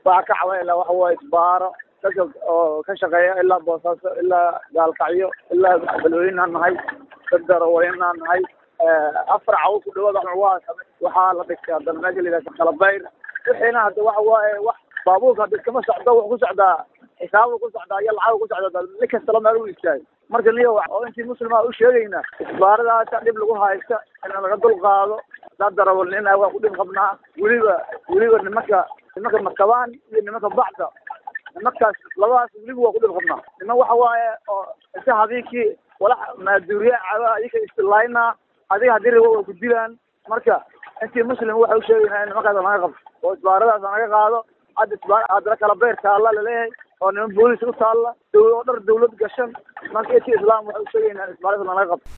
waxaa ka caban ilaa waxa waaye isbaaro dadka oo ka shaqeeya ilaa boosaaso ilaa gaalkacyo ilaa balweyneaan nahay dad darawaliinaan nahay afar cawo ku dhawaad waa waxaa la dhigtay haddana meesha la yidhahda kalabayr wixiina hadda waxa waaye wax baabuurka hadda iskama socdo wuxuu ku socdaa xisaabu ku socdaa iyo lacag ku socdaa nin kastala meel u istaagay marka niyo oo intii muslima u sheegayna isbaaradaasa dhib lagu haysta in laga dul qaado dad darawalnina waa ku dhib qabnaa weliba weliba nimanka nimanka makabaan iyo nimanka bacda nimankaas labadaas weliba waa ku dhib qabnaa niman waxa waaye oo inta habeenkii walax maaduuriya caba adika istilaayna adiga haddii rabo waa ku dilaan marka intii muslim waxa u sheegaynaa in nimankaas naga qabto oo isbaaradaas naga qaado hadda isbaar haddana kala beer taalla laleeyahay oo niman boolis u taalla oo dhar dawlad gashan marka intii islaam waxa u sheegaynaa in isbaaradaas naga qabto